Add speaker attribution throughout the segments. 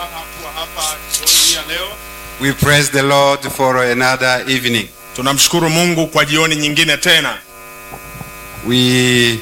Speaker 1: furaha kuwa hapa jioni hii ya leo.
Speaker 2: We praise the Lord for another evening.
Speaker 1: Tunamshukuru Mungu kwa jioni nyingine tena.
Speaker 2: We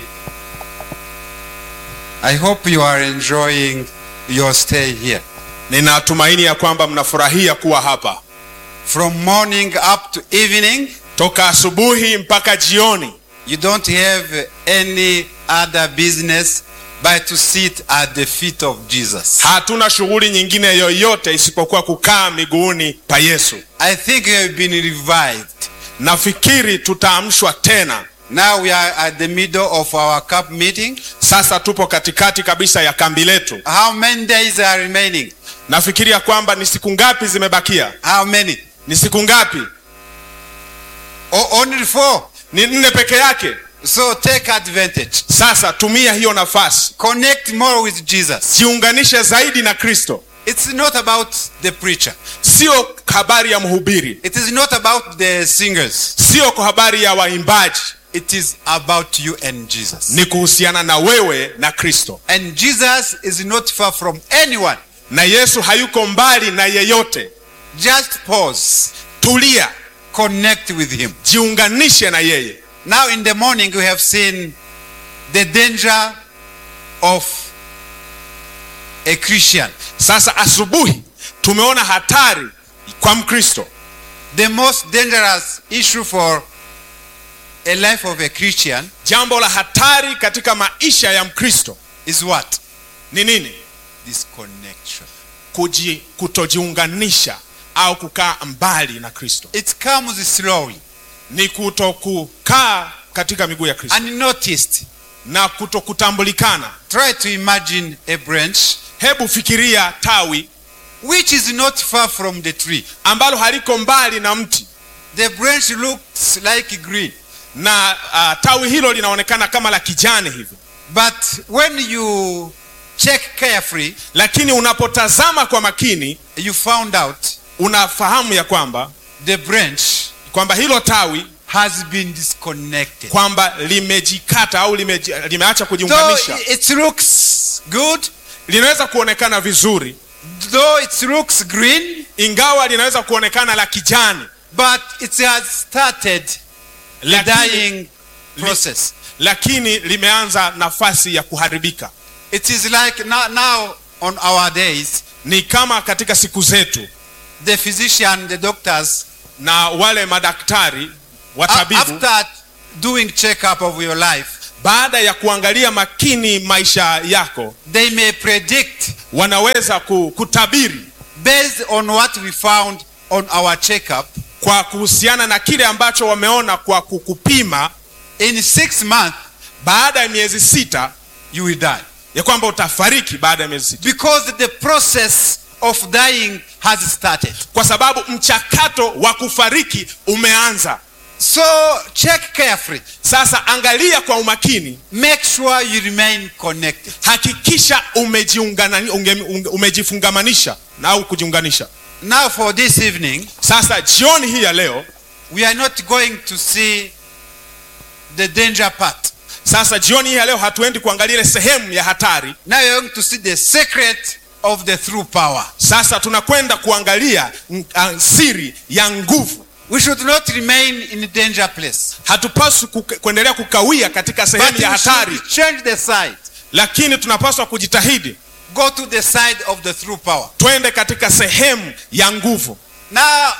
Speaker 2: I hope you are enjoying your stay here.
Speaker 1: Ninatumaini ya kwamba mnafurahia kuwa hapa
Speaker 2: From morning up to evening,
Speaker 1: toka asubuhi mpaka jioni.
Speaker 2: you don't have any other business but to sit at the feet of Jesus.
Speaker 1: Hatuna shughuli nyingine yoyote isipokuwa kukaa miguuni pa Yesu.
Speaker 2: I think you have been revived.
Speaker 1: Nafikiri tutaamshwa tena.
Speaker 2: Now we are at the middle of our cup meeting.
Speaker 1: Sasa tupo katikati kabisa ya kambi letu.
Speaker 2: How many days are remaining?
Speaker 1: Nafikiria kwamba ni siku ngapi zimebakia?
Speaker 2: How many?
Speaker 1: Ni siku ngapi?
Speaker 2: O- only four.
Speaker 1: Ni nne peke yake.
Speaker 2: So take advantage.
Speaker 1: Sasa tumia hiyo nafasi,
Speaker 2: Connect more with Jesus.
Speaker 1: jiunganishe zaidi na Kristo.
Speaker 2: It's not about the preacher.
Speaker 1: Sio habari ya mhubiri,
Speaker 2: It is not about the singers.
Speaker 1: sio kwa habari ya waimbaji,
Speaker 2: It is about you and Jesus.
Speaker 1: ni kuhusiana na wewe na Kristo.
Speaker 2: And Jesus is not far from anyone.
Speaker 1: Na Yesu hayuko mbali na yeyote.
Speaker 2: Just pause.
Speaker 1: Tulia,
Speaker 2: Connect with him.
Speaker 1: jiunganishe na yeye.
Speaker 2: Now in the morning we have seen the danger of a Christian.
Speaker 1: Sasa asubuhi tumeona hatari kwa Mkristo.
Speaker 2: The most dangerous issue for a life of a Christian
Speaker 1: Jambo la hatari katika maisha ya Mkristo
Speaker 2: is what?
Speaker 1: ni nini?
Speaker 2: Disconnection.
Speaker 1: Kuji, kutojiunganisha au kukaa mbali na Kristo,
Speaker 2: It comes slowly.
Speaker 1: ni kutokukaa katika miguu ya Kristo
Speaker 2: Unnoticed.
Speaker 1: na kutokutambulikana.
Speaker 2: Try to imagine a branch
Speaker 1: Hebu fikiria tawi
Speaker 2: which is not far from the tree.
Speaker 1: ambalo haliko mbali na mti
Speaker 2: The branch looks like green,
Speaker 1: na uh, tawi hilo linaonekana kama la kijani hivi,
Speaker 2: but when you check carefully,
Speaker 1: lakini unapotazama kwa makini
Speaker 2: you found out
Speaker 1: unafahamu ya kwamba
Speaker 2: the branch
Speaker 1: kwamba hilo tawi
Speaker 2: has been disconnected.
Speaker 1: kwamba limejikata au limeji, limeacha
Speaker 2: Though
Speaker 1: kujiunganisha.
Speaker 2: it looks good,
Speaker 1: Linaweza kuonekana vizuri,
Speaker 2: though it looks green,
Speaker 1: ingawa linaweza kuonekana la kijani,
Speaker 2: but it has started the
Speaker 1: lakini,
Speaker 2: dying process.
Speaker 1: lakini limeanza nafasi ya kuharibika.
Speaker 2: It is like now, now on our days,
Speaker 1: Ni kama katika siku zetu
Speaker 2: the physician, the doctors,
Speaker 1: na wale madaktari
Speaker 2: a-
Speaker 1: watabibu
Speaker 2: after doing checkup of your life,
Speaker 1: baada ya kuangalia makini maisha yako
Speaker 2: they may predict
Speaker 1: wanaweza ku- kutabiri
Speaker 2: based on what we found on our checkup
Speaker 1: kwa kuhusiana na kile ambacho wameona kwa kukupima
Speaker 2: in six months
Speaker 1: baada ya miezi sita
Speaker 2: you will die
Speaker 1: ya kwamba utafariki baada ya miezi sita
Speaker 2: because the process of dying has started
Speaker 1: kwa sababu mchakato wa kufariki umeanza
Speaker 2: so check carefully
Speaker 1: sasa angalia kwa umakini
Speaker 2: make sure you remain connected
Speaker 1: hakikisha umejiungana, unge, unge, umejifungamanisha na au kujiunganisha
Speaker 2: now for this evening
Speaker 1: sasa jioni hii ya leo
Speaker 2: we are not going to see the danger part
Speaker 1: sasa jioni hii ya leo hatuendi kuangalia ile sehemu ya hatari
Speaker 2: now we are going to see the secret of the true power
Speaker 1: sasa tunakwenda kuangalia mm, ah, siri ya nguvu
Speaker 2: we should not remain in a danger place
Speaker 1: hatupaswi kuke- kuendelea kukawia katika
Speaker 2: but
Speaker 1: sehemu ya
Speaker 2: we
Speaker 1: hatari
Speaker 2: should change the side
Speaker 1: lakini tunapaswa kujitahidi
Speaker 2: go to the side of the true power
Speaker 1: twende katika sehemu ya nguvu
Speaker 2: now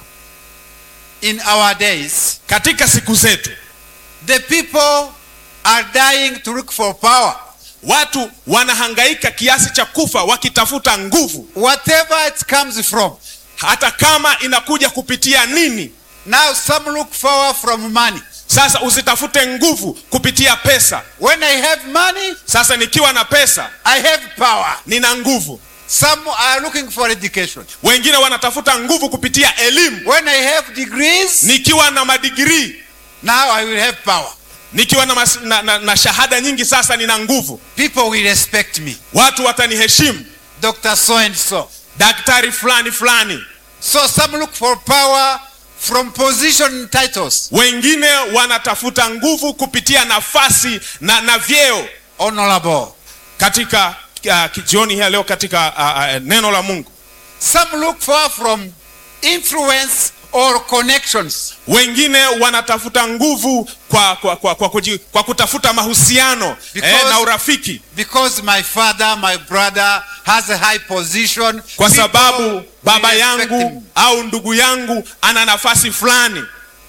Speaker 2: in our days
Speaker 1: katika siku zetu
Speaker 2: the people are dying to look for power
Speaker 1: watu wanahangaika kiasi cha kufa wakitafuta nguvu
Speaker 2: whatever it comes from
Speaker 1: hata kama inakuja kupitia nini
Speaker 2: now some look forward from money
Speaker 1: sasa usitafute nguvu kupitia pesa
Speaker 2: when i have money
Speaker 1: sasa nikiwa na pesa
Speaker 2: i have power
Speaker 1: nina nguvu
Speaker 2: some are looking for education
Speaker 1: wengine wanatafuta nguvu kupitia elimu
Speaker 2: when i have degrees
Speaker 1: nikiwa na madigrii
Speaker 2: now i will have power
Speaker 1: nikiwa na, mas, na, na, na shahada nyingi sasa nina nguvu
Speaker 2: people will respect me
Speaker 1: watu wataniheshimu
Speaker 2: dr so and so
Speaker 1: daktari fulani fulani
Speaker 2: so some look for power from position and titles
Speaker 1: wengine wanatafuta nguvu kupitia nafasi na, na vyeo
Speaker 2: honorable
Speaker 1: katika uh, jioni hii ya leo katika uh, uh, neno la mungu
Speaker 2: Some look for from influence or connections.
Speaker 1: wengine wanatafuta nguvu kwa, kwa, kwa, kwa, kuji, kwa kutafuta mahusiano
Speaker 2: Because-
Speaker 1: eh, na urafiki
Speaker 2: Because my father, my brother has a high position.
Speaker 1: kwa
Speaker 2: people
Speaker 1: sababu baba
Speaker 2: will respect
Speaker 1: yangu
Speaker 2: him.
Speaker 1: au ndugu yangu ana nafasi fulani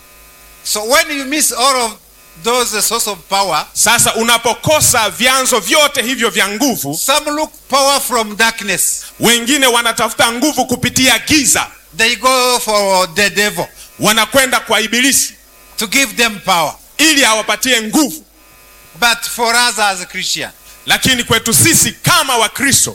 Speaker 2: So when you miss all of those uh, source of power,
Speaker 1: sasa unapokosa vyanzo vyote hivyo vya nguvu
Speaker 2: some look power from darkness.
Speaker 1: wengine wanatafuta nguvu kupitia giza
Speaker 2: They go for the devil
Speaker 1: wanakwenda kwa ibilisi
Speaker 2: to give them power.
Speaker 1: ili awapatie nguvu
Speaker 2: But for us as a Christian,
Speaker 1: lakini kwetu sisi kama wakristo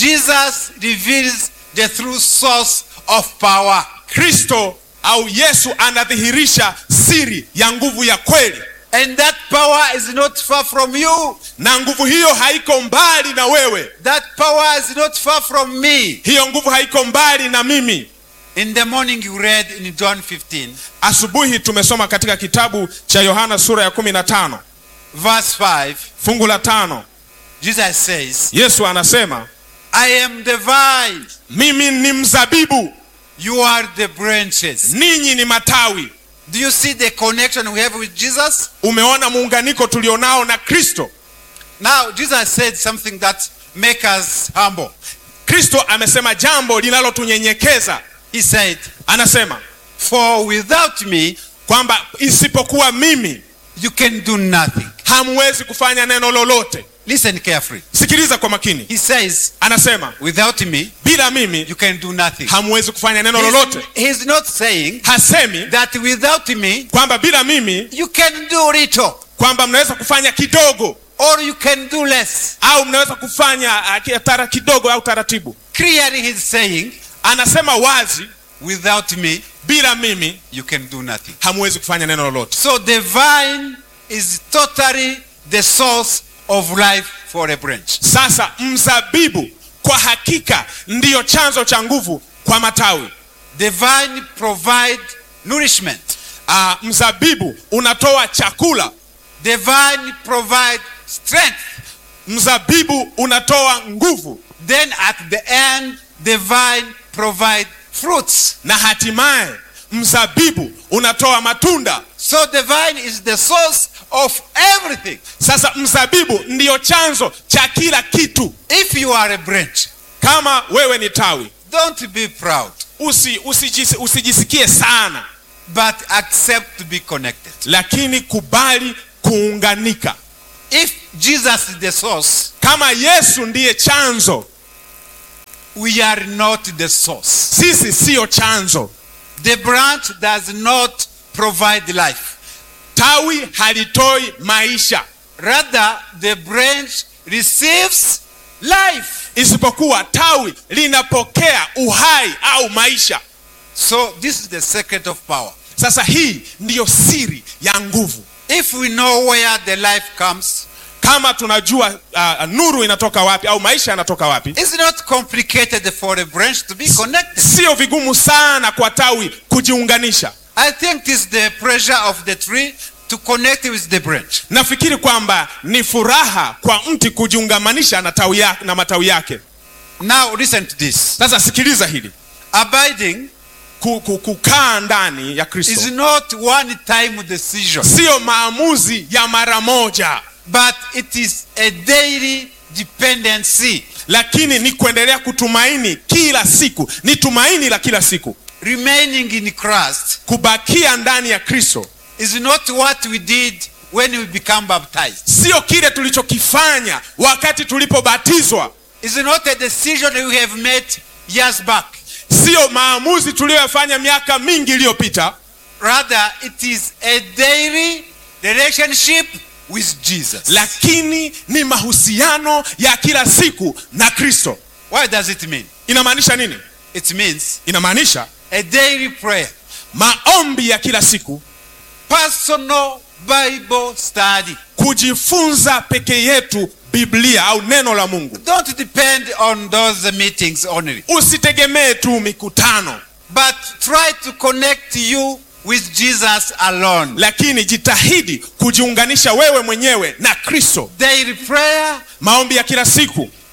Speaker 2: Jesus reveals the true source of power.
Speaker 1: kristo au yesu anadhihirisha siri ya nguvu ya kweli
Speaker 2: And that power is not far from you.
Speaker 1: na nguvu hiyo haiko mbali na wewe
Speaker 2: That power is not far from me.
Speaker 1: hiyo nguvu haiko mbali na mimi
Speaker 2: In the morning you read in John 15,
Speaker 1: asubuhi tumesoma katika kitabu cha yohana sura ya 15
Speaker 2: verse 5,
Speaker 1: fungu la tano
Speaker 2: Jesus says,
Speaker 1: yesu anasema
Speaker 2: I am the vine,
Speaker 1: mimi ni mzabibu
Speaker 2: you are the branches.
Speaker 1: ninyi ni matawi
Speaker 2: Do you see the connection we have with Jesus?
Speaker 1: umeona muunganiko tulionao na kristo
Speaker 2: Now, Jesus said something that makes us humble.
Speaker 1: kristo amesema jambo linalotunyenyekeza
Speaker 2: He said,
Speaker 1: anasema
Speaker 2: For without me,
Speaker 1: kwamba isipokuwa mimi
Speaker 2: you can do nothing.
Speaker 1: hamwezi kufanya neno lolote
Speaker 2: Listen carefully.
Speaker 1: sikiliza kwa makini
Speaker 2: He says,
Speaker 1: anasema
Speaker 2: Without me,
Speaker 1: bila mimi
Speaker 2: you can do nothing.
Speaker 1: hamwezi kufanya neno
Speaker 2: He's,
Speaker 1: lolote
Speaker 2: he's not saying
Speaker 1: hasemi
Speaker 2: that without me,
Speaker 1: kwamba bila mimi
Speaker 2: you can do little
Speaker 1: kwamba mnaweza kufanya kidogo
Speaker 2: or you can do less.
Speaker 1: au mnaweza kufanya uh, ki- tara kidogo au taratibu
Speaker 2: Clearly, he's saying,
Speaker 1: anasema wazi
Speaker 2: Without me,
Speaker 1: bila mimi
Speaker 2: you can do nothing.
Speaker 1: hamwezi kufanya neno lolote
Speaker 2: So the vine is totally the source of life for a branch.
Speaker 1: sasa mzabibu kwa hakika ndiyo chanzo cha nguvu kwa matawi
Speaker 2: The vine provide nourishment.
Speaker 1: uh, mzabibu unatoa chakula
Speaker 2: The vine provide strength.
Speaker 1: mzabibu unatoa nguvu
Speaker 2: Then at the end, the vine provide fruits.
Speaker 1: na hatimaye mzabibu unatoa matunda
Speaker 2: So the vine is the source of everything.
Speaker 1: sasa mzabibu ndiyo chanzo cha kila kitu
Speaker 2: If you are a branch,
Speaker 1: kama wewe ni tawi
Speaker 2: don't be proud,
Speaker 1: usi, usijis, usijisikie sana
Speaker 2: but accept to be connected.
Speaker 1: lakini kubali kuunganika
Speaker 2: If Jesus is the source,
Speaker 1: kama yesu ndiye chanzo
Speaker 2: we are not the source.
Speaker 1: sisi siyo chanzo
Speaker 2: The branch does not provide life.
Speaker 1: tawi halitoi maisha
Speaker 2: Rather, the branch receives life.
Speaker 1: isipokuwa tawi linapokea uhai au maisha
Speaker 2: So, this is the secret of power.
Speaker 1: sasa hii ndiyo siri ya nguvu
Speaker 2: If we know where the life comes,
Speaker 1: kama tunajua uh, nuru inatoka wapi au maisha yanatoka wapi
Speaker 2: it's not complicated for a branch to be connected.
Speaker 1: sio vigumu sana kwa tawi kujiunganisha
Speaker 2: I think it's the pressure of the tree to connect with the branch.
Speaker 1: nafikiri kwamba ni furaha kwa mti kujiungamanisha na, tawi ya, na matawi yake
Speaker 2: Now, listen to this.
Speaker 1: sasa sikiliza hili
Speaker 2: Abiding
Speaker 1: Ku- ku- kukaa ndani ya
Speaker 2: is
Speaker 1: kristo
Speaker 2: not one time decision,
Speaker 1: siyo maamuzi ya mara moja
Speaker 2: but it is a daily dependency.
Speaker 1: lakini ni kuendelea kutumaini kila siku ni tumaini la kila siku
Speaker 2: Remaining in Christ
Speaker 1: kubakia ndani ya kristo
Speaker 2: is not what we did when we become baptized.
Speaker 1: sio kile tulichokifanya wakati tulipobatizwa
Speaker 2: It's not a decision we have made years back.
Speaker 1: siyo maamuzi tuliyoyafanya miaka mingi iliyopita
Speaker 2: Rather, it is a daily relationship with Jesus.
Speaker 1: lakini ni mahusiano ya kila siku na kristo
Speaker 2: What does it mean?
Speaker 1: inamaanisha nini
Speaker 2: It means
Speaker 1: inamaanisha
Speaker 2: a daily prayer,
Speaker 1: maombi ya kila siku
Speaker 2: personal Bible study.
Speaker 1: kujifunza peke yetu biblia au neno la mungu
Speaker 2: Don't depend on those meetings only,
Speaker 1: usitegemee tu mikutano
Speaker 2: but try to connect you with Jesus alone.
Speaker 1: lakini jitahidi kujiunganisha wewe mwenyewe na kristo
Speaker 2: Daily prayer,
Speaker 1: maombi ya kila siku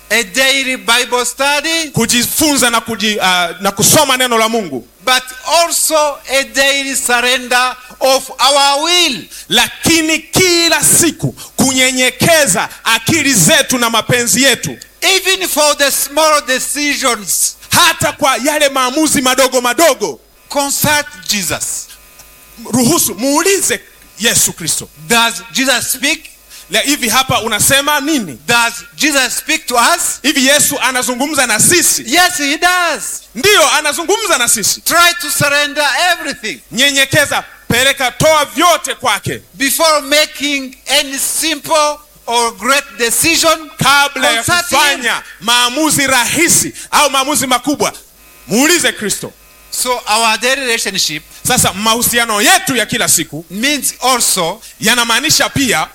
Speaker 2: a daily Bible study,
Speaker 1: kujifunza na, kuji, uh, na kusoma neno la mungu
Speaker 2: but also a daily surrender of our will.
Speaker 1: lakini kila siku kunyenyekeza akili zetu na mapenzi yetu
Speaker 2: Even for the small decisions,
Speaker 1: hata kwa yale maamuzi madogo madogo
Speaker 2: consult Jesus.
Speaker 1: ruhusu muulize yesu kristo
Speaker 2: Does Jesus speak?
Speaker 1: La, hivi hapa unasema nini
Speaker 2: Does Jesus speak to us?
Speaker 1: hivi yesu anazungumza na sisi
Speaker 2: Yes, he does.
Speaker 1: ndiyo anazungumza na sisi
Speaker 2: Try to surrender everything
Speaker 1: nyenyekeza peleka toa vyote kwake
Speaker 2: before making any simple or great decision.
Speaker 1: kabla ya
Speaker 2: Consult
Speaker 1: kufanya maamuzi rahisi au maamuzi makubwa muulize kristo
Speaker 2: So our daily relationship
Speaker 1: sasa mahusiano yetu ya kila siku
Speaker 2: means also
Speaker 1: yanamaanisha pia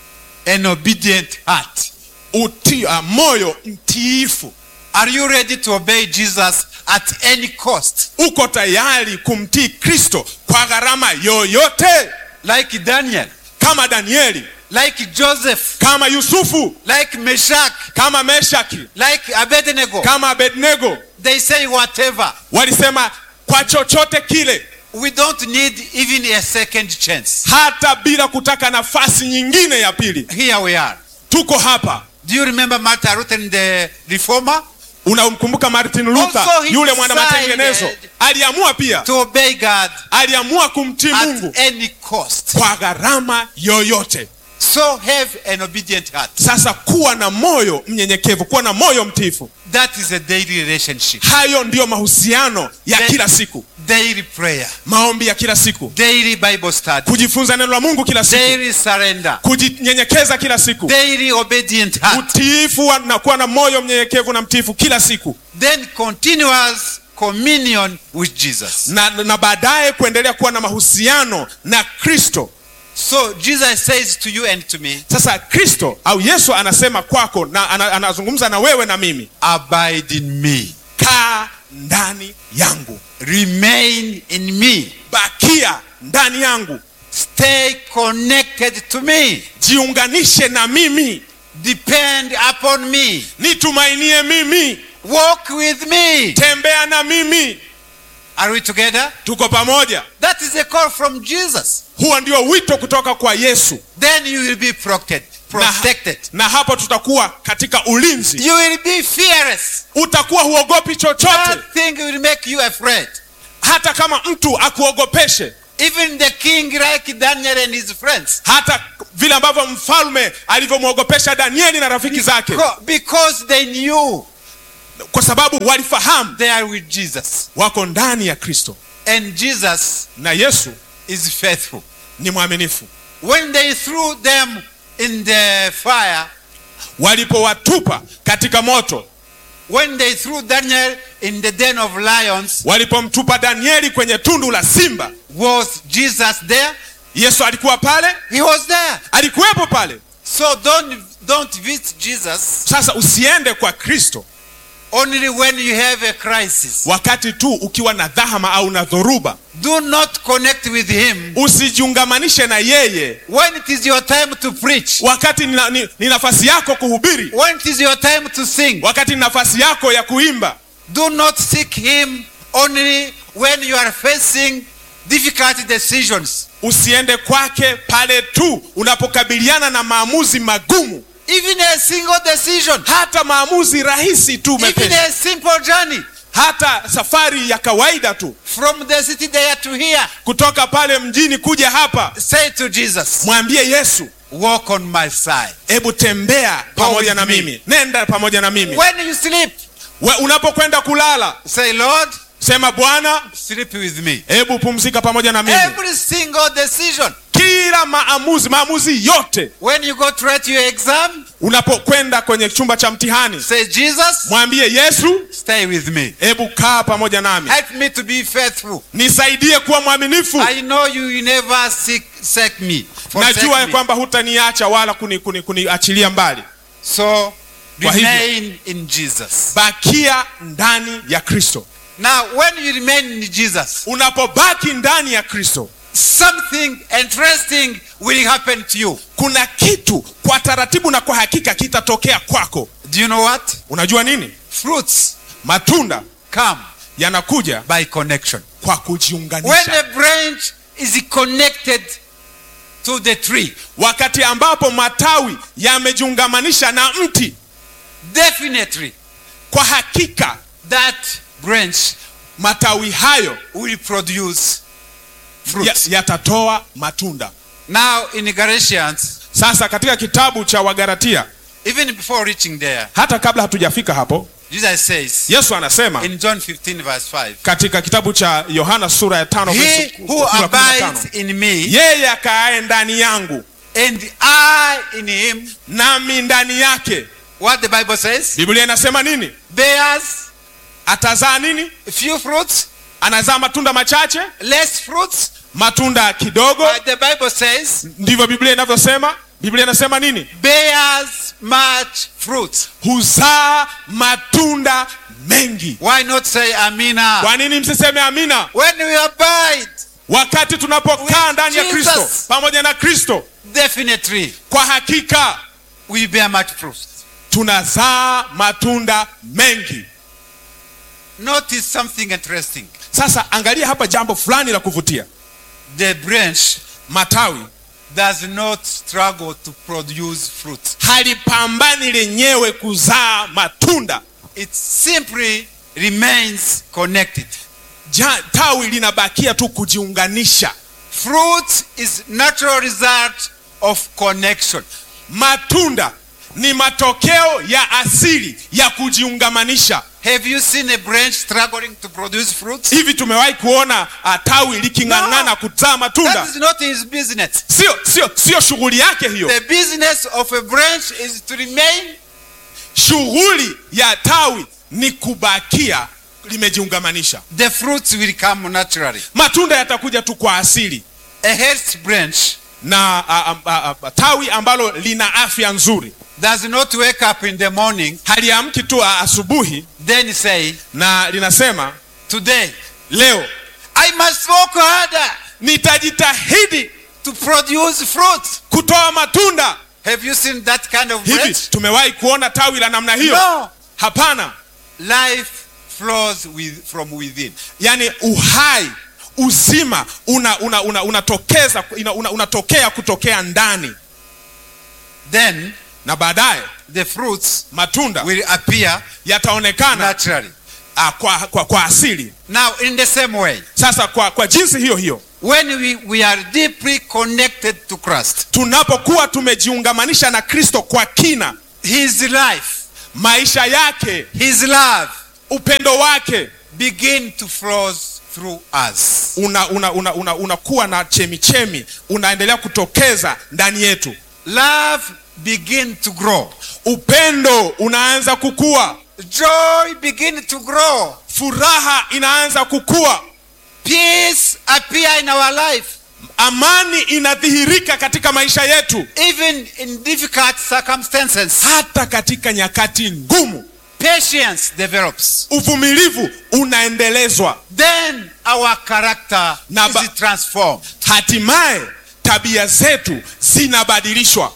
Speaker 2: an obedient heart.
Speaker 1: uti, uh, moyo mtiifu
Speaker 2: Are you ready to obey Jesus at any cost?
Speaker 1: uko tayari kumtii kristo kwa gharama yoyote
Speaker 2: Like Daniel,
Speaker 1: kama danieli
Speaker 2: like Joseph,
Speaker 1: kama yusufu
Speaker 2: like Meshach,
Speaker 1: kama meshaki
Speaker 2: like Abednego.
Speaker 1: kama abednego
Speaker 2: They say whatever.
Speaker 1: walisema kwa chochote kile
Speaker 2: We don't need even a second chance.
Speaker 1: hata bila kutaka nafasi nyingine ya pili
Speaker 2: Here we are.
Speaker 1: tuko hapa
Speaker 2: Do you remember Martin Luther, the reformer?
Speaker 1: unamkumbuka martin luther
Speaker 2: Also he
Speaker 1: yule mwana matengenezo
Speaker 2: decided
Speaker 1: aliamua pia
Speaker 2: To obey God
Speaker 1: aliamua kumtii mungu
Speaker 2: at any cost.
Speaker 1: kwa gharama yoyote
Speaker 2: So have an obedient heart.
Speaker 1: sasa kuwa na moyo mnyenyekevu kuwa na moyo mtiifu
Speaker 2: That is a daily relationship.
Speaker 1: hayo ndiyo mahusiano ya
Speaker 2: Then-
Speaker 1: kila siku
Speaker 2: Daily prayer,
Speaker 1: maombi ya kila siku
Speaker 2: daily Bible study,
Speaker 1: kujifunza neno la mungu kila siku
Speaker 2: daily surrender,
Speaker 1: kujinyenyekeza kila siku
Speaker 2: daily obedient heart,
Speaker 1: utiifu wa- na kuwa na moyo mnyenyekevu na mtiifu kila siku
Speaker 2: then continuous communion with Jesus.
Speaker 1: na, na baadaye kuendelea kuwa na mahusiano na kristo
Speaker 2: So Jesus says to you and to me,
Speaker 1: sasa kristo au yesu anasema kwako na ana, anazungumza na wewe na mimi
Speaker 2: abide in me,
Speaker 1: kaa ndani yangu
Speaker 2: remain in me,
Speaker 1: bakia ndani yangu
Speaker 2: stay connected to me,
Speaker 1: jiunganishe na mimi
Speaker 2: depend upon me,
Speaker 1: nitumainie mimi
Speaker 2: walk with me.
Speaker 1: tembea na mimi
Speaker 2: Are we together?
Speaker 1: tuko pamoja
Speaker 2: That is a call from Jesus.
Speaker 1: huo ndio wito kutoka kwa yesu
Speaker 2: Then you will be protected.
Speaker 1: na,
Speaker 2: Protected.
Speaker 1: na hapo tutakuwa katika ulinzi
Speaker 2: You will be fearless.
Speaker 1: utakuwa huogopi chochote
Speaker 2: Nothing will make you afraid.
Speaker 1: hata kama mtu akuogopeshe
Speaker 2: Even the king, like Daniel and his friends,
Speaker 1: hata vile ambavyo mfalme alivyomwogopesha danieli na rafiki zake
Speaker 2: Co- because they knew
Speaker 1: kwa sababu walifahamu
Speaker 2: they are with Jesus.
Speaker 1: wako ndani ya kristo
Speaker 2: And Jesus
Speaker 1: na yesu
Speaker 2: is faithful.
Speaker 1: ni mwaminifu
Speaker 2: When they threw them in the fire,
Speaker 1: walipowatupa katika moto
Speaker 2: when they threw Daniel in the den of lions,
Speaker 1: walipomtupa danieli kwenye tundu la simba
Speaker 2: was Jesus there?
Speaker 1: yesu alikuwa pale
Speaker 2: He was there.
Speaker 1: alikuwepo pale
Speaker 2: So don't don't visit Jesus
Speaker 1: sasa usiende kwa kristo
Speaker 2: only when you have a crisis.
Speaker 1: wakati tu ukiwa na dhahama au na dhoruba
Speaker 2: Do not connect with him
Speaker 1: usijiungamanishe na yeye
Speaker 2: when it is your time to preach,
Speaker 1: wakati ni, ni, ni nafasi yako kuhubiri
Speaker 2: when it is your time to sing.
Speaker 1: wakati ni nafasi yako ya kuimba
Speaker 2: Do not seek him only when you are facing difficult decisions.
Speaker 1: usiende kwake pale tu unapokabiliana na maamuzi magumu
Speaker 2: Even a single decision,
Speaker 1: hata maamuzi rahisi tu
Speaker 2: even
Speaker 1: mepesi
Speaker 2: a simple journey
Speaker 1: hata safari ya kawaida tu
Speaker 2: from the city there to here.
Speaker 1: kutoka pale mjini kuja hapa
Speaker 2: Say to Jesus,
Speaker 1: mwambie yesu
Speaker 2: Walk on my side.
Speaker 1: hebu tembea pamoja na
Speaker 2: with me.
Speaker 1: mimi nenda pamoja na mimi
Speaker 2: When you sleep,
Speaker 1: We, unapokwenda kulala
Speaker 2: say, Lord,
Speaker 1: sema bwana
Speaker 2: sleep with me.
Speaker 1: hebu pumzika pamoja na mimi
Speaker 2: Every single decision.
Speaker 1: kila maamuzi maamuzi yote
Speaker 2: When you go to write your exam,
Speaker 1: unapokwenda kwenye chumba cha mtihani
Speaker 2: say, Jesus,
Speaker 1: mwambie yesu
Speaker 2: stay with me.
Speaker 1: hebu kaa pamoja nami
Speaker 2: Help me to be faithful.
Speaker 1: nisaidie kuwa mwaminifu
Speaker 2: I know you will never seek, seek me. forsake
Speaker 1: najua ya
Speaker 2: me.
Speaker 1: kwamba hutaniacha wala kuniachilia kuni, kuni kuniachilia mbali
Speaker 2: So
Speaker 1: Kwa hivyo-
Speaker 2: remain in Jesus.
Speaker 1: bakia ndani ya kristo
Speaker 2: Now, when you remain in Jesus,
Speaker 1: unapobaki ndani ya kristo
Speaker 2: something interesting will happen to you.
Speaker 1: kuna kitu kwa taratibu na kwa hakika kitatokea kwako
Speaker 2: Do you know what?
Speaker 1: unajua nini
Speaker 2: Fruits
Speaker 1: matunda
Speaker 2: come
Speaker 1: yanakuja
Speaker 2: by connection.
Speaker 1: kwa
Speaker 2: When
Speaker 1: kujiunganisha
Speaker 2: a branch is connected to the tree,
Speaker 1: wakati ambapo matawi yamejiungamanisha na mti
Speaker 2: definitely
Speaker 1: kwa hakika
Speaker 2: that branch
Speaker 1: matawi hayo
Speaker 2: will produce
Speaker 1: ya-
Speaker 2: fruits.
Speaker 1: yatatoa matunda
Speaker 2: Now in Galatians,
Speaker 1: sasa katika kitabu cha wagaratia
Speaker 2: even before reaching there,
Speaker 1: hata kabla hatujafika hapo
Speaker 2: Jesus says
Speaker 1: yesu anasema
Speaker 2: in John 15 verse 5,
Speaker 1: katika kitabu cha yohana sura ya tano
Speaker 2: He
Speaker 1: verse
Speaker 2: who
Speaker 1: kumi na tano,
Speaker 2: abides in me
Speaker 1: yeye akaaye ndani yangu
Speaker 2: and I in him,
Speaker 1: nami ndani yake
Speaker 2: what the Bible says,
Speaker 1: biblia inasema nini
Speaker 2: bears
Speaker 1: atazaa nini
Speaker 2: few fruits,
Speaker 1: anazaa matunda machache
Speaker 2: less fruits.
Speaker 1: matunda kidogo
Speaker 2: But the Bible says
Speaker 1: ndivyo biblia inavyosema biblia inasema nini
Speaker 2: bears much fruits.
Speaker 1: huzaa matunda mengi
Speaker 2: Why not say Amina?
Speaker 1: kwa nini msiseme amina
Speaker 2: When we abide,
Speaker 1: wakati tunapokaa
Speaker 2: With
Speaker 1: ndani ya
Speaker 2: Jesus.
Speaker 1: kristo pamoja na kristo
Speaker 2: definitely
Speaker 1: kwa hakika
Speaker 2: we bear much fruits.
Speaker 1: tunazaa matunda mengi
Speaker 2: Notice something interesting.
Speaker 1: sasa angalia hapa jambo fulani la kuvutia
Speaker 2: The branch
Speaker 1: matawi
Speaker 2: does not struggle to produce fruit.
Speaker 1: halipambani lenyewe kuzaa matunda
Speaker 2: It simply remains connected.
Speaker 1: ja, tawi linabakia tu kujiunganisha
Speaker 2: Fruit is natural result of connection.
Speaker 1: matunda ni matokeo ya asili ya kujiungamanisha
Speaker 2: Have you seen a branch struggling to produce fruit?
Speaker 1: hivi tumewahi kuona uh, tawi liking'ang'ana
Speaker 2: No.
Speaker 1: kuzaa matunda
Speaker 2: That is not his business.
Speaker 1: sio sio sio shughuli yake hiyo
Speaker 2: The business of a branch is to remain
Speaker 1: shughuli ya tawi ni kubakia limejiungamanisha
Speaker 2: the fruits will come naturally.
Speaker 1: matunda yatakuja tu kwa asili
Speaker 2: A health branch
Speaker 1: na uh, uh, uh, tawi ambalo lina afya nzuri
Speaker 2: does not wake up in the morning
Speaker 1: haliamki tu uh, asubuhi
Speaker 2: then say,
Speaker 1: na linasema
Speaker 2: Today
Speaker 1: leo
Speaker 2: I must work harder
Speaker 1: nitajitahidi
Speaker 2: to produce fruit.
Speaker 1: kutoa matunda
Speaker 2: Have you seen that kind of
Speaker 1: hivi
Speaker 2: branch?
Speaker 1: tumewahi kuona tawi la namna hiyo
Speaker 2: No.
Speaker 1: hapana
Speaker 2: Life flows with, from within.
Speaker 1: yaani uhai uzima una, una, una, unatokeza una, una, unatokea kutokea ndani
Speaker 2: Then
Speaker 1: na baadaye
Speaker 2: the fruits
Speaker 1: matunda
Speaker 2: will appear
Speaker 1: yataonekana
Speaker 2: naturally.
Speaker 1: ah, kwa, kwa, kwa asili
Speaker 2: Now, in the same way,
Speaker 1: sasa kwa, kwa jinsi hiyo hiyo
Speaker 2: when we, we are deeply connected to Christ,
Speaker 1: tunapokuwa tumejiungamanisha na kristo kwa kina
Speaker 2: His life,
Speaker 1: maisha yake
Speaker 2: His love
Speaker 1: upendo wake
Speaker 2: begin to flow through us.
Speaker 1: unakuwa una, una, una, unakuwa na chemichemi unaendelea kutokeza ndani yetu
Speaker 2: Love begin to grow.
Speaker 1: upendo unaanza kukua
Speaker 2: Joy begin to grow.
Speaker 1: furaha inaanza kukua
Speaker 2: Peace appear in our life.
Speaker 1: amani inadhihirika katika maisha yetu
Speaker 2: Even in difficult circumstances,
Speaker 1: hata katika nyakati ngumu
Speaker 2: patience develops.
Speaker 1: uvumilivu unaendelezwa
Speaker 2: Then our character
Speaker 1: Na ba-
Speaker 2: is transformed.
Speaker 1: hatimaye tabia zetu zinabadilishwa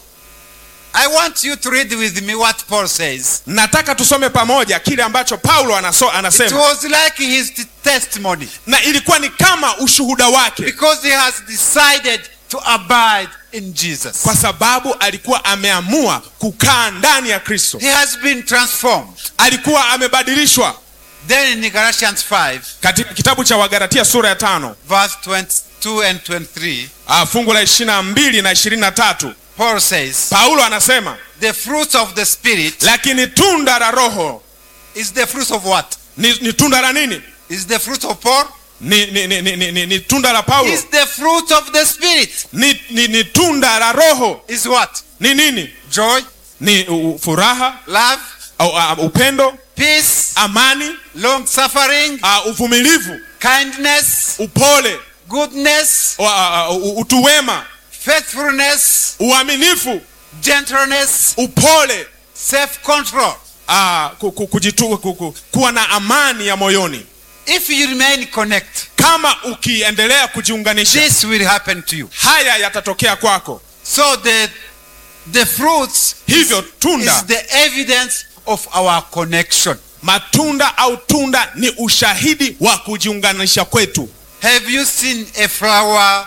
Speaker 2: I want you to read with me what Paul says.
Speaker 1: nataka tusome pamoja kile ambacho paulo anaso,
Speaker 2: It
Speaker 1: anasema
Speaker 2: was like his t- testimony
Speaker 1: na ilikuwa ni kama ushuhuda wake
Speaker 2: because he has decided to abide in Jesus.
Speaker 1: kwa sababu alikuwa ameamua kukaa ndani ya kristo
Speaker 2: He has been transformed.
Speaker 1: alikuwa amebadilishwa
Speaker 2: Then in Galatians 5,
Speaker 1: katika kitabu cha wagalatia sura ya tano
Speaker 2: verse 22 and 23,
Speaker 1: ah, fungu la ishiri na mbili na ishirini na tatu
Speaker 2: Paul says,
Speaker 1: paulo anasema
Speaker 2: The fruit of the Spirit
Speaker 1: lakini tunda la roho
Speaker 2: is the fruit of what?
Speaker 1: ni, ni tunda la nini
Speaker 2: Is the fruit of Paul?
Speaker 1: ni, ni, ni, ni, ni, ni, ni tunda la paulo
Speaker 2: Is the fruit of the Spirit?
Speaker 1: ni, ni, ni tunda la roho
Speaker 2: Is what?
Speaker 1: ni nini
Speaker 2: Joy,
Speaker 1: ni u, furaha
Speaker 2: love,
Speaker 1: au, uh, upendo
Speaker 2: peace,
Speaker 1: amani
Speaker 2: long suffering,
Speaker 1: uh, uvumilivu
Speaker 2: kindness,
Speaker 1: upole
Speaker 2: goodness,
Speaker 1: uh, uh, utu wema
Speaker 2: faithfulness,
Speaker 1: uaminifu
Speaker 2: gentleness,
Speaker 1: upole
Speaker 2: self control.
Speaker 1: uh, ku, ku, kujitu, ku, ku, kuwa na amani ya moyoni
Speaker 2: If you remain connected,
Speaker 1: kama ukiendelea kujiunganisha
Speaker 2: this will happen to you.
Speaker 1: haya yatatokea kwako
Speaker 2: So the the fruits
Speaker 1: hivyo
Speaker 2: is
Speaker 1: tunda
Speaker 2: the evidence of our connection.
Speaker 1: matunda au tunda ni ushahidi wa kujiunganisha kwetu
Speaker 2: Have you seen a flower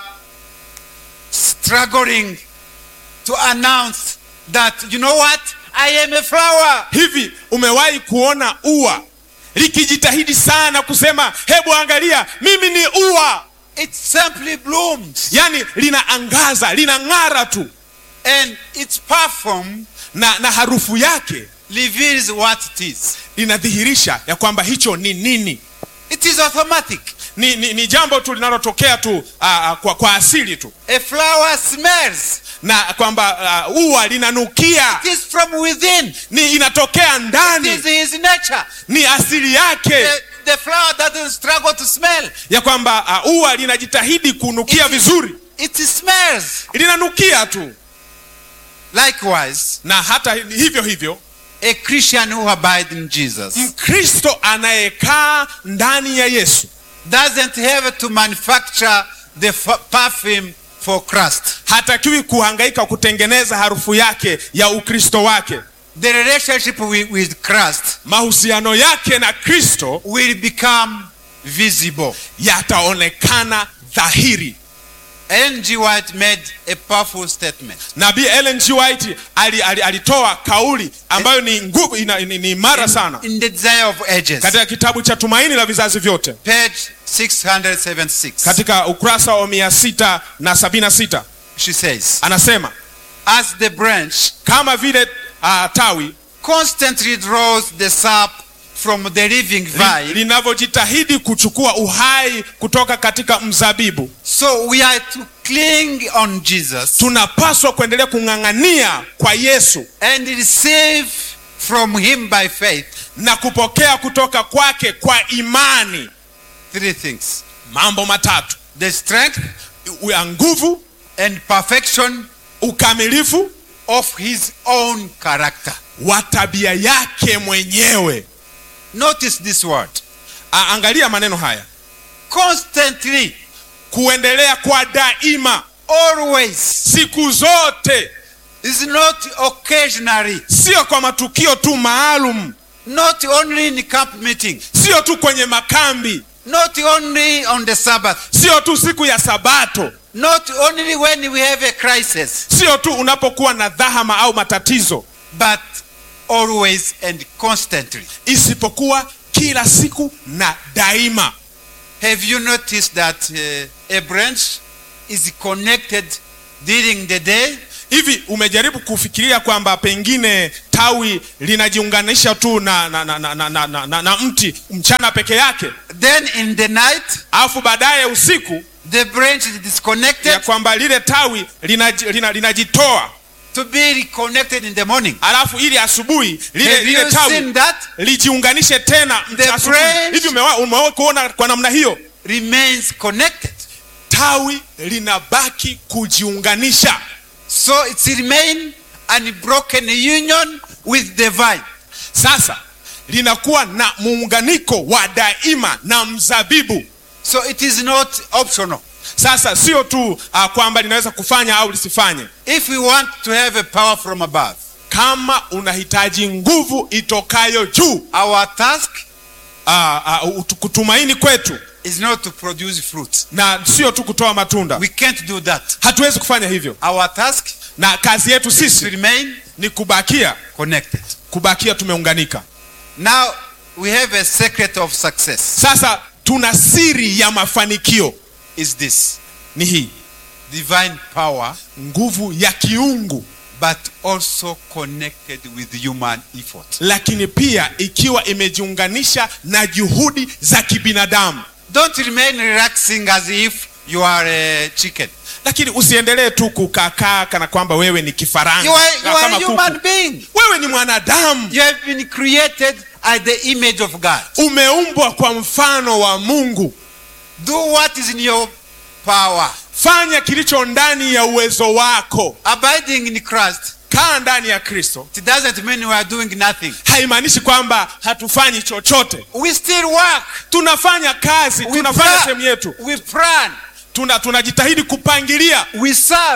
Speaker 2: struggling to announce that, you know what? I am a flower.
Speaker 1: hivi umewahi kuona ua likijitahidi sana kusema hebu angalia mimi ni ua
Speaker 2: It simply blooms.
Speaker 1: yaani linaangaza linang'ara tu
Speaker 2: And its perfume
Speaker 1: na, na harufu yake
Speaker 2: reveals what it is.
Speaker 1: inadhihirisha ya kwamba hicho ni nini
Speaker 2: It is automatic.
Speaker 1: ni, ni, ni jambo tu linalotokea tu aa, kwa, kwa asili tu
Speaker 2: A flower smells.
Speaker 1: na kwamba uh, ua linanukia
Speaker 2: It is from within.
Speaker 1: ni inatokea
Speaker 2: It
Speaker 1: ndani
Speaker 2: is his nature.
Speaker 1: ni asili yake
Speaker 2: The, the flower doesn't struggle to smell.
Speaker 1: ya kwamba uh, ua linajitahidi kunukia
Speaker 2: It-
Speaker 1: vizuri
Speaker 2: It smells.
Speaker 1: linanukia tu
Speaker 2: Likewise,
Speaker 1: na hata hivyo hivyo
Speaker 2: a Christian who abides in Jesus
Speaker 1: mkristo anayekaa ndani ya yesu
Speaker 2: doesn't have to manufacture the f- perfume for Christ.
Speaker 1: hatakiwi kuhangaika kutengeneza harufu yake ya ukristo wake
Speaker 2: The relationship with, with Christ
Speaker 1: mahusiano yake na kristo
Speaker 2: will become visible.
Speaker 1: yataonekana dhahiri
Speaker 2: Ellen G. White made a powerful statement.
Speaker 1: nabii ellen g white ali, ali, alitoa kauli ambayo ni nguvu ina- ni, ni imara sana
Speaker 2: In the Desire of Ages,
Speaker 1: katika kitabu cha tumaini la vizazi vyote
Speaker 2: page 676,
Speaker 1: katika ukurasa wa mia sita na sabini na sita
Speaker 2: she says,
Speaker 1: anasema
Speaker 2: As the branch
Speaker 1: kama vile uh, tawi
Speaker 2: constantly draws the sap from the living
Speaker 1: li-
Speaker 2: vine,
Speaker 1: linavyojitahidi kuchukua uhai kutoka katika mzabibu
Speaker 2: so we are to cling on Jesus
Speaker 1: tunapaswa kuendelea kung'ang'ania kwa yesu
Speaker 2: and receive from him by faith
Speaker 1: na kupokea kutoka kwake kwa imani
Speaker 2: three things
Speaker 1: mambo matatu
Speaker 2: the strength
Speaker 1: u- ya nguvu
Speaker 2: and perfection
Speaker 1: ukamilifu
Speaker 2: of his own character.
Speaker 1: wa tabia yake mwenyewe
Speaker 2: Notice this word
Speaker 1: A- angalia maneno haya
Speaker 2: constantly,
Speaker 1: kuendelea kwa daima
Speaker 2: always,
Speaker 1: siku zote
Speaker 2: is not occasionally,
Speaker 1: sio kwa matukio tu maalum
Speaker 2: not only in camp meeting,
Speaker 1: sio tu kwenye makambi
Speaker 2: not only on the Sabbath,
Speaker 1: sio tu siku ya sabato
Speaker 2: not only when we have a crisis,
Speaker 1: sio tu unapokuwa na dhahama au matatizo
Speaker 2: but always and constantly.
Speaker 1: isipokuwa kila siku na daima
Speaker 2: Have you noticed that uh, a branch is connected during the day
Speaker 1: hivi umejaribu kufikiria kwamba pengine tawi linajiunganisha tu na, na, na, na, na, na, na, na, na mti mchana peke yake
Speaker 2: then in the night
Speaker 1: alafu baadaye usiku
Speaker 2: the branch is disconnected
Speaker 1: ya kwamba lile tawi linajitoa lina, linajitoa
Speaker 2: to be reconnected in the morning
Speaker 1: alafu ili asubuhi lile,
Speaker 2: have
Speaker 1: lile
Speaker 2: you
Speaker 1: tawi
Speaker 2: seen that
Speaker 1: lijiunganishe tena
Speaker 2: The
Speaker 1: asubuhi.
Speaker 2: branch-
Speaker 1: hivi umewa- umewahi kuona kwa namna hiyo
Speaker 2: remains connected
Speaker 1: tawi linabaki kujiunganisha
Speaker 2: so it's remain unbroken union with the vine
Speaker 1: sasa linakuwa na muunganiko wa daima na mzabibu
Speaker 2: so it is not optional
Speaker 1: sasa sio tu uh, kwamba linaweza kufanya au lisifanye
Speaker 2: if we want to have a power from above
Speaker 1: kama unahitaji nguvu itokayo juu
Speaker 2: our task
Speaker 1: uh, uh, ut- kutumaini kwetu
Speaker 2: is not to produce fruit
Speaker 1: na sio tu kutoa matunda
Speaker 2: we can't do that
Speaker 1: hatuwezi kufanya hivyo
Speaker 2: our task
Speaker 1: na kazi yetu
Speaker 2: is to
Speaker 1: sisi
Speaker 2: remain
Speaker 1: ni kubakia
Speaker 2: connected
Speaker 1: kubakia tumeunganika
Speaker 2: now we have a secret of success
Speaker 1: sasa tuna siri ya mafanikio
Speaker 2: is this
Speaker 1: ni hii
Speaker 2: divine power
Speaker 1: nguvu ya kiungu
Speaker 2: but also connected with human effort
Speaker 1: lakini pia ikiwa imejiunganisha na juhudi za kibinadamu
Speaker 2: don't remain relaxing as if you are a chicken
Speaker 1: lakini usiendelee tu kukakaa kana kwamba wewe ni kifaranga
Speaker 2: you are, you
Speaker 1: kama
Speaker 2: are a
Speaker 1: kuku.
Speaker 2: human being
Speaker 1: wewe ni mwanadamu
Speaker 2: you have been created as the image of god
Speaker 1: umeumbwa kwa mfano wa mungu
Speaker 2: do what is in your power
Speaker 1: fanya kilicho ndani ya uwezo wako
Speaker 2: abiding in christ
Speaker 1: kaa ndani ya kristo
Speaker 2: it doesn't mean we are doing nothing
Speaker 1: haimaanishi kwamba hatufanyi chochote
Speaker 2: we still work
Speaker 1: tunafanya kazi
Speaker 2: we
Speaker 1: tunafanya
Speaker 2: plan,
Speaker 1: sehemu yetu
Speaker 2: we plan
Speaker 1: tuna tunajitahidi kupangilia
Speaker 2: we serve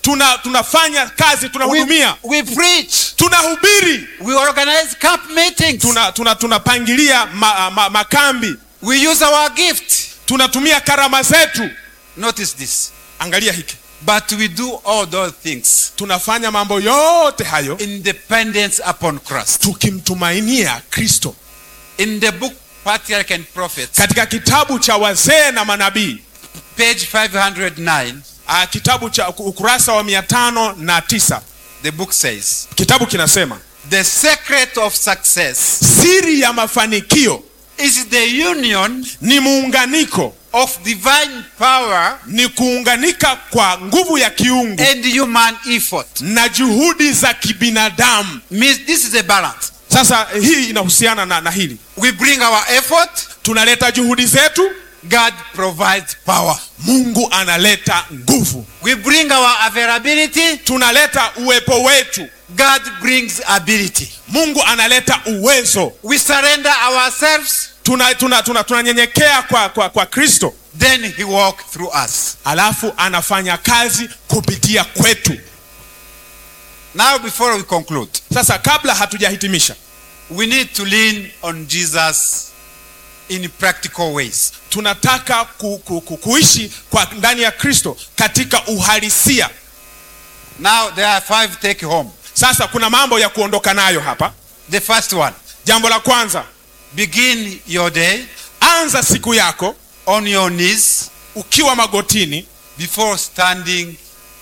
Speaker 1: tuna tunafanya kazi
Speaker 2: We,
Speaker 1: tunahudumia
Speaker 2: we preach.
Speaker 1: tunahubiri
Speaker 2: We organize camp meetings.
Speaker 1: tuna tuna tunapangilia ma, ma, makambi
Speaker 2: We use our gift.
Speaker 1: tunatumia karama zetu
Speaker 2: Notice this.
Speaker 1: angalia hiki
Speaker 2: But we do all those things
Speaker 1: tunafanya mambo yote hayo
Speaker 2: in dependence upon Christ.
Speaker 1: tukimtumainia kristo
Speaker 2: In the book Patriarch and Prophets,
Speaker 1: katika kitabu cha wazee na manabii
Speaker 2: page 509,
Speaker 1: ah, kitabu cha ukurasa wa mia tano na tisa
Speaker 2: the book says,
Speaker 1: kitabu kinasema
Speaker 2: The secret of success
Speaker 1: siri ya mafanikio
Speaker 2: is the union
Speaker 1: ni muunganiko
Speaker 2: of divine power
Speaker 1: ni kuunganika kwa nguvu ya kiungu
Speaker 2: and human effort.
Speaker 1: na juhudi za kibinadamu
Speaker 2: Means this is a balance.
Speaker 1: sasa hii inahusiana na, na hili
Speaker 2: We bring our effort,
Speaker 1: tunaleta juhudi zetu
Speaker 2: God provides power.
Speaker 1: mungu analeta nguvu
Speaker 2: We bring our availability,
Speaker 1: tunaleta uwepo wetu
Speaker 2: God brings ability.
Speaker 1: mungu analeta uwezo
Speaker 2: We surrender ourselves,
Speaker 1: tunanyenyekea tuna, tuna, tunanyenyekea kwa, kwa, kwa kristo
Speaker 2: then He walks through us.
Speaker 1: alafu anafanya kazi kupitia kwetu
Speaker 2: Now, before we conclude,
Speaker 1: sasa kabla hatujahitimisha
Speaker 2: we need to lean on Jesus in practical ways.
Speaker 1: tunataka ku, ku, ku, kuishi kwa ndani ya kristo katika uhalisia
Speaker 2: Now, there are five take home.
Speaker 1: sasa kuna mambo ya kuondoka nayo hapa
Speaker 2: The first one
Speaker 1: jambo la kwanza
Speaker 2: begin your day
Speaker 1: anza siku yako
Speaker 2: on your knees
Speaker 1: ukiwa magotini
Speaker 2: before standing,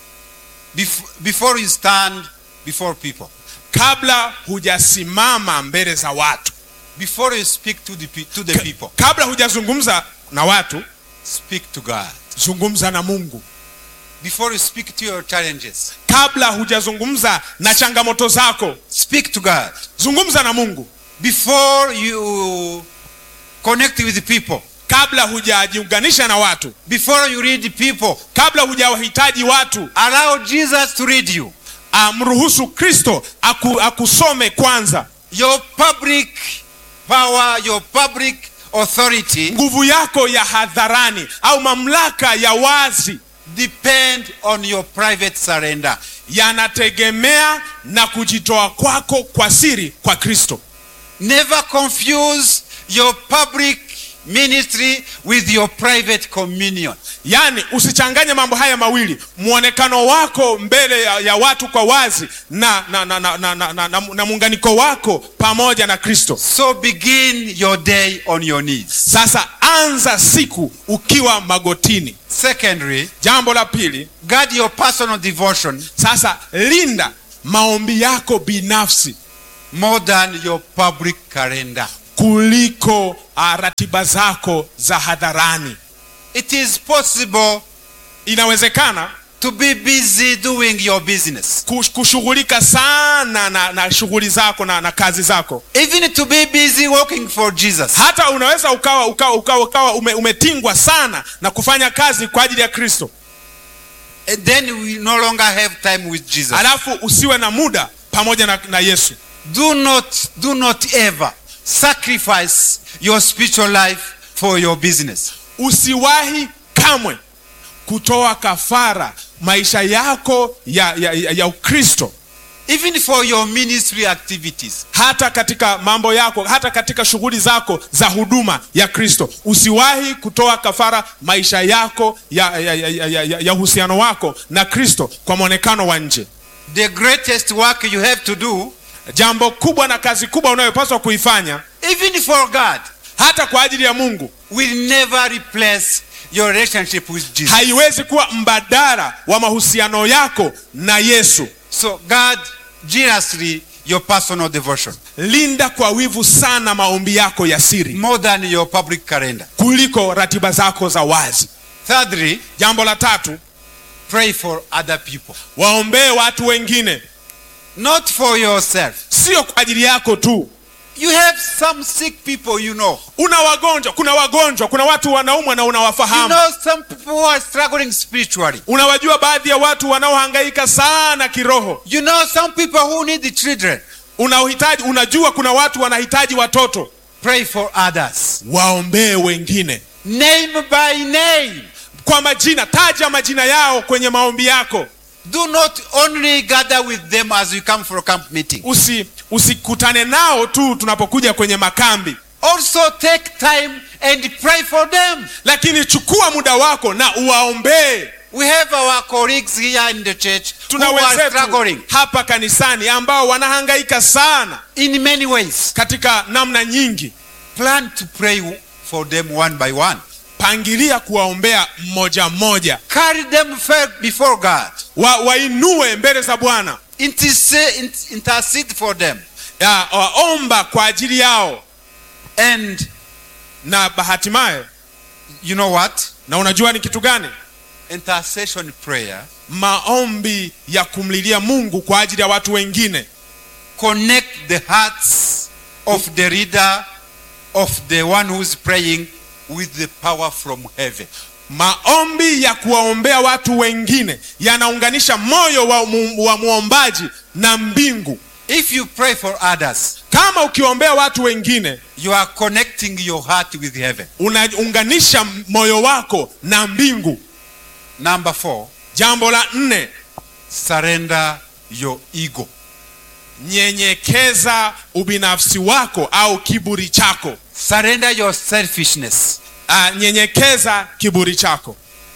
Speaker 2: bef- before you stand before people,
Speaker 1: kabla hujasimama mbele za watu
Speaker 2: before you speak to the, pe- to the people,
Speaker 1: kabla hujazungumza na watu
Speaker 2: speak to God.
Speaker 1: zungumza na mungu
Speaker 2: Before you speak to your challenges,
Speaker 1: kabla hujazungumza na changamoto zako
Speaker 2: speak to God.
Speaker 1: zungumza na mungu
Speaker 2: Before you connect with the people,
Speaker 1: kabla hujajiunganisha na watu
Speaker 2: before you read the people,
Speaker 1: kabla hujawahitaji watu
Speaker 2: allow Jesus to read you.
Speaker 1: amruhusu kristo aku, akusome kwanza
Speaker 2: Your public power, your public authority
Speaker 1: nguvu yako ya hadharani au mamlaka ya wazi
Speaker 2: depend on your private surrender.
Speaker 1: yanategemea na kujitoa kwako kwa siri kwa kristo
Speaker 2: Never confuse your public ministry with your private communion.
Speaker 1: yaani usichanganye mambo haya mawili mwonekano wako mbele ya, ya watu kwa wazi na na, na, na, na, na, na, na, na muunganiko wako pamoja na kristo
Speaker 2: So begin your day on your knees.
Speaker 1: sasa anza siku ukiwa magotini
Speaker 2: Secondly,
Speaker 1: jambo la pili
Speaker 2: guard your personal devotion
Speaker 1: sasa linda maombi yako binafsi
Speaker 2: more than your public calendar.
Speaker 1: kuliko uh, ratiba zako za hadharani
Speaker 2: It is possible
Speaker 1: inawezekana
Speaker 2: to be busy doing your business,
Speaker 1: kush- kushughulika sana na, na shughuli zako na, na kazi zako
Speaker 2: even to be busy working for Jesus.
Speaker 1: hata unaweza ukawa ukawa ukawa, ukawa ume, umetingwa sana na kufanya kazi kwa ajili ya kristo
Speaker 2: And then we no longer have time with Jesus.
Speaker 1: alafu usiwe na muda pamoja na, na yesu
Speaker 2: Do not, do not ever sacrifice your spiritual life for your business.
Speaker 1: usiwahi kamwe kutoa kafara maisha yako ya, ya, ya, ya ukristo
Speaker 2: Even for your ministry activities.
Speaker 1: hata katika mambo yako hata katika shughuli zako za huduma ya kristo usiwahi kutoa kafara maisha yako ya, ya, ya, ya, ya, ya uhusiano wako na kristo kwa mwonekano wa nje
Speaker 2: The greatest work you have to do,
Speaker 1: jambo kubwa na kazi kubwa unayopaswa kuifanya
Speaker 2: even for God,
Speaker 1: hata kwa ajili ya mungu
Speaker 2: will never replace your relationship with Jesus.
Speaker 1: haiwezi kuwa mbadala wa mahusiano yako na yesu
Speaker 2: So, God, jealously, your personal devotion
Speaker 1: linda kwa wivu sana maombi yako ya siri
Speaker 2: more than your public calendar.
Speaker 1: kuliko ratiba zako za wazi
Speaker 2: Thirdly,
Speaker 1: jambo la tatu
Speaker 2: pray for other people,
Speaker 1: waombee watu wengine
Speaker 2: not for yourself.
Speaker 1: sio kwa ajili yako tu
Speaker 2: You have some sick people you know.
Speaker 1: una wagonjwa kuna wagonjwa kuna watu wanaumwa na
Speaker 2: You
Speaker 1: unawafahamu
Speaker 2: know some people who are struggling spiritually.
Speaker 1: unawajua baadhi ya watu wanaohangaika sana kiroho
Speaker 2: You know some people who need the children.
Speaker 1: unahitaji unajua kuna watu wanahitaji watoto
Speaker 2: Pray for others.
Speaker 1: waombee wengine
Speaker 2: Name by name.
Speaker 1: kwa majina taja majina yao kwenye maombi yako
Speaker 2: Do not only gather with them as you come for a camp meeting.
Speaker 1: usi usikutane nao tu tunapokuja kwenye makambi
Speaker 2: Also take time and pray for them.
Speaker 1: lakini chukua muda wako na uwaombee
Speaker 2: We have our colleagues here in the church who
Speaker 1: tuna
Speaker 2: are
Speaker 1: wenzetu
Speaker 2: struggling
Speaker 1: hapa kanisani ambao wanahangaika sana
Speaker 2: in many ways.
Speaker 1: katika namna nyingi
Speaker 2: Plan to pray for them one by one.
Speaker 1: pangilia kuwaombea mmoja mmoja
Speaker 2: Carry them fair before God.
Speaker 1: wa, wainue mbele za bwana
Speaker 2: Intercede, int- intercede for them.
Speaker 1: Ya, waomba kwa ajili yao
Speaker 2: And
Speaker 1: na bahatimaye
Speaker 2: you know what?
Speaker 1: na unajua ni kitu gani
Speaker 2: Intercession prayer
Speaker 1: maombi ya kumlilia mungu kwa ajili ya watu wengine
Speaker 2: connect the hearts of the leader of the one who's praying with the power from heaven.
Speaker 1: maombi ya kuwaombea watu wengine yanaunganisha moyo wa, mu, wa muombaji na mbingu
Speaker 2: If you pray for others,
Speaker 1: kama ukiwaombea watu wengine
Speaker 2: you are connecting your heart with heaven.
Speaker 1: unaunganisha moyo wako na mbingu
Speaker 2: Number four,
Speaker 1: jambo la nne
Speaker 2: surrender your ego.
Speaker 1: nyenyekeza ubinafsi wako au kiburi chako
Speaker 2: Surrender your selfishness.
Speaker 1: uh, nyenyekeza kiburi chako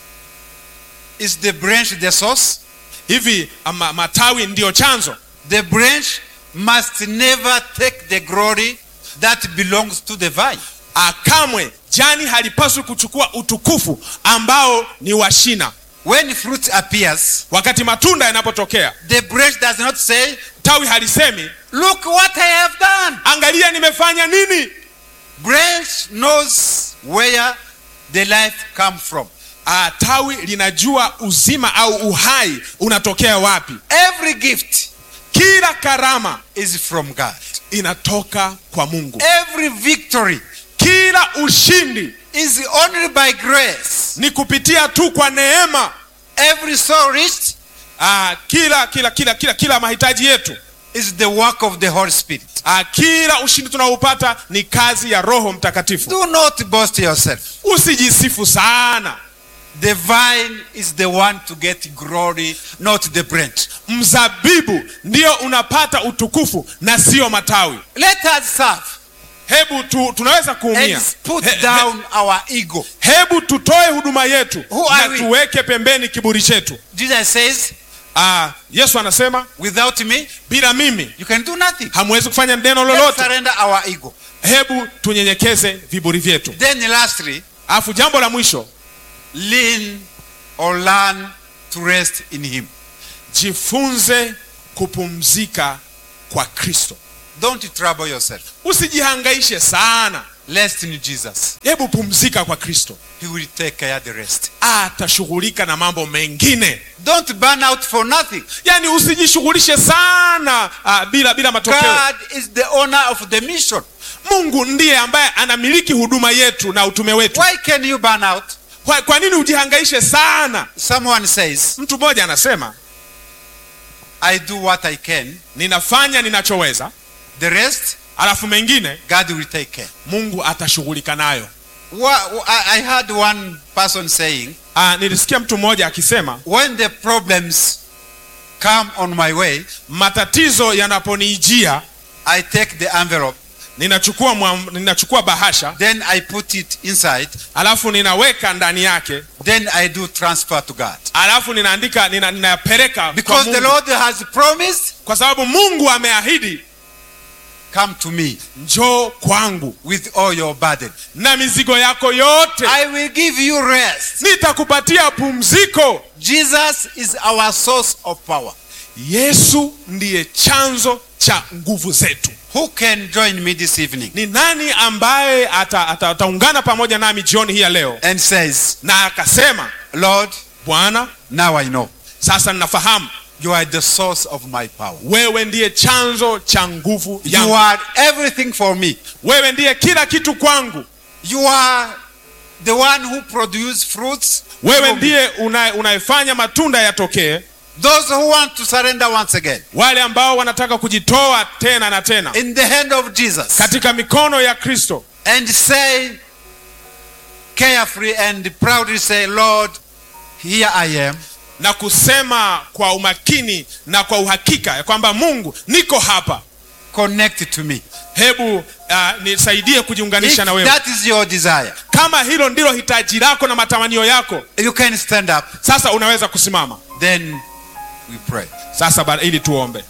Speaker 2: Is the branch the source?
Speaker 1: hivi ama, matawi ndiyo chanzo
Speaker 2: The branch must never take the glory that belongs to the vine.
Speaker 1: uh, kamwe jani halipaswi kuchukua utukufu ambao ni wa shina
Speaker 2: When fruit appears,
Speaker 1: wakati matunda yanapotokea
Speaker 2: the branch does not say,
Speaker 1: tawi halisemi
Speaker 2: Look what I have done.
Speaker 1: angalia nimefanya nini
Speaker 2: Branch knows where the life come from.
Speaker 1: uh, tawi linajua uzima au uhai unatokea wapi
Speaker 2: Every gift
Speaker 1: kila karama
Speaker 2: is from God.
Speaker 1: inatoka kwa mungu
Speaker 2: Every victory
Speaker 1: kila ushindi
Speaker 2: is only by grace.
Speaker 1: ni kupitia tu kwa neema
Speaker 2: Every soul reached
Speaker 1: uh, kila kila kila kila kila mahitaji yetu
Speaker 2: is the work of the Holy Spirit.
Speaker 1: uh, kila ushindi tunaoupata ni kazi ya roho mtakatifu
Speaker 2: Do not boast yourself.
Speaker 1: usijisifu sana
Speaker 2: The vine is the one to get glory, not the branch.
Speaker 1: mzabibu ndio unapata utukufu na sio matawi
Speaker 2: Let us serve
Speaker 1: hebu tu, tunaweza kuumia
Speaker 2: and put
Speaker 1: He- he-
Speaker 2: down our ego.
Speaker 1: hebu tutoe huduma yetu
Speaker 2: Who are
Speaker 1: na
Speaker 2: we?
Speaker 1: tuweke pembeni kiburi chetu
Speaker 2: Jesus says,
Speaker 1: ah, yesu anasema
Speaker 2: without me,
Speaker 1: bila mimi
Speaker 2: you can do nothing.
Speaker 1: hamwezi kufanya neno
Speaker 2: Let's
Speaker 1: lolote
Speaker 2: surrender our ego.
Speaker 1: hebu tunyenyekeze viburi vyetu
Speaker 2: Then lastly,
Speaker 1: alafu jambo la mwisho
Speaker 2: lean or learn to rest in him.
Speaker 1: jifunze kupumzika kwa kristo
Speaker 2: Don't trouble yourself.
Speaker 1: usijihangaishe sana
Speaker 2: Rest in Jesus.
Speaker 1: hebu pumzika kwa kristo
Speaker 2: He will take care of the rest.
Speaker 1: atashughulika na mambo mengine
Speaker 2: Don't burn out for nothing.
Speaker 1: yaani usijishughulishe sana ah, bila bila matokeo
Speaker 2: God is the owner of the mission.
Speaker 1: mungu ndiye ambaye anamiliki huduma yetu na utume wetu
Speaker 2: Why can you burn out?
Speaker 1: kwa, kwa nini ujihangaishe sana
Speaker 2: Someone says,
Speaker 1: mtu mmoja anasema
Speaker 2: I do what I can.
Speaker 1: ninafanya ninachoweza
Speaker 2: The rest,
Speaker 1: alafu mengine
Speaker 2: God will take care.
Speaker 1: mungu atashughulika nayo
Speaker 2: Wha- I I heard one person saying,
Speaker 1: ah, nilisikia mtu mmoja akisema
Speaker 2: when the problems come on my way,
Speaker 1: matatizo yanaponiijia
Speaker 2: I take the envelope,
Speaker 1: ninachukua, mwa- ninachukua bahasha
Speaker 2: then I put it inside,
Speaker 1: alafu ninaweka ndani yake
Speaker 2: then I do transfer to God.
Speaker 1: alafu ninaandika nina, ninayapeleka kwa
Speaker 2: Because the
Speaker 1: mungu
Speaker 2: Lord has promised,
Speaker 1: kwa sababu mungu ameahidi
Speaker 2: come to me
Speaker 1: njoo kwangu
Speaker 2: with all your burden.
Speaker 1: na mizigo yako yote
Speaker 2: I will give you rest.
Speaker 1: nitakupatia pumziko
Speaker 2: Jesus is our source of power.
Speaker 1: yesu ndiye chanzo cha nguvu zetu
Speaker 2: Who can join me this evening
Speaker 1: ni nani ambaye ataungana ata, ataungana pamoja nami jioni hii ya leo
Speaker 2: and says,
Speaker 1: na akasema
Speaker 2: Lord,
Speaker 1: bwana
Speaker 2: now I know
Speaker 1: sasa ninafahamu
Speaker 2: you are the source of my power.
Speaker 1: wewe ndiye chanzo cha nguvu
Speaker 2: You
Speaker 1: yangu
Speaker 2: are everything for me.
Speaker 1: wewe ndiye kila kitu kwangu
Speaker 2: You are the one who produce fruits.
Speaker 1: wewe
Speaker 2: for me.
Speaker 1: ndiye una- unayefanya matunda yatokee
Speaker 2: Those who want to surrender once again
Speaker 1: wale ambao wanataka kujitoa tena na tena
Speaker 2: in the hand of Jesus
Speaker 1: katika mikono ya kristo
Speaker 2: and say carefully and proudly say, Lord, here I am.
Speaker 1: na kusema kwa umakini na kwa uhakika ya kwamba Mungu, niko hapa,
Speaker 2: connect to me.
Speaker 1: hebu uh, nisaidie
Speaker 2: If
Speaker 1: kujiunganisha na wewe.
Speaker 2: that is your desire,
Speaker 1: Kama hilo ndilo hitaji lako na matamanio yako,
Speaker 2: you can stand up.
Speaker 1: sasa unaweza kusimama
Speaker 2: Then we pray.
Speaker 1: sasa, ba- ili tuombe.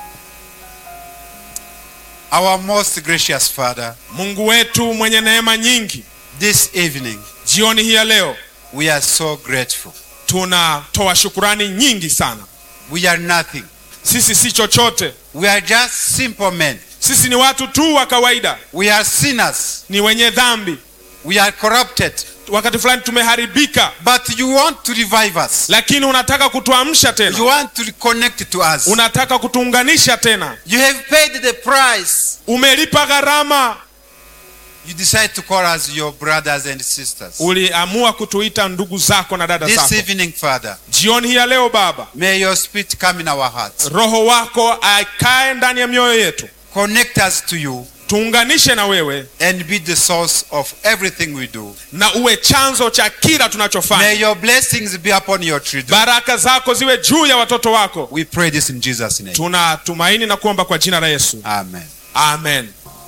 Speaker 2: Our most gracious Father,
Speaker 1: Mungu wetu mwenye neema nyingi,
Speaker 2: this evening
Speaker 1: jioni hii ya leo
Speaker 2: we are so grateful.
Speaker 1: tunatoa shukurani nyingi sana.
Speaker 2: We are nothing.
Speaker 1: Sisi si chochote,
Speaker 2: We are just simple men.
Speaker 1: sisi ni watu tu wa kawaida,
Speaker 2: We are sinners.
Speaker 1: ni wenye dhambi,
Speaker 2: We are corrupted.
Speaker 1: wakati fulani tumeharibika,
Speaker 2: But you want to revive us.
Speaker 1: lakini unataka kutuamsha
Speaker 2: You
Speaker 1: tena,
Speaker 2: want to reconnect to us.
Speaker 1: unataka kutuunganisha tena.
Speaker 2: You have paid the price.
Speaker 1: Umelipa gharama,
Speaker 2: You decide to call us your brothers and sisters.
Speaker 1: uliamua kutuita ndugu zako na dada
Speaker 2: This
Speaker 1: zako.
Speaker 2: evening, Father,
Speaker 1: Jioni hii ya leo Baba,
Speaker 2: may your spirit come in our hearts.
Speaker 1: Roho wako akae ndani ya mioyo yetu,
Speaker 2: Connect us to you
Speaker 1: tuunganishe na wewe
Speaker 2: and be the source of everything we do.
Speaker 1: na uwe chanzo cha kila
Speaker 2: May
Speaker 1: tunachofanya.
Speaker 2: your blessings be upon your children.
Speaker 1: Baraka zako ziwe juu ya watoto wako.
Speaker 2: We pray this in Jesus' name.
Speaker 1: Tunatumaini na kuomba kwa jina la Yesu,
Speaker 2: Amen.
Speaker 1: amen.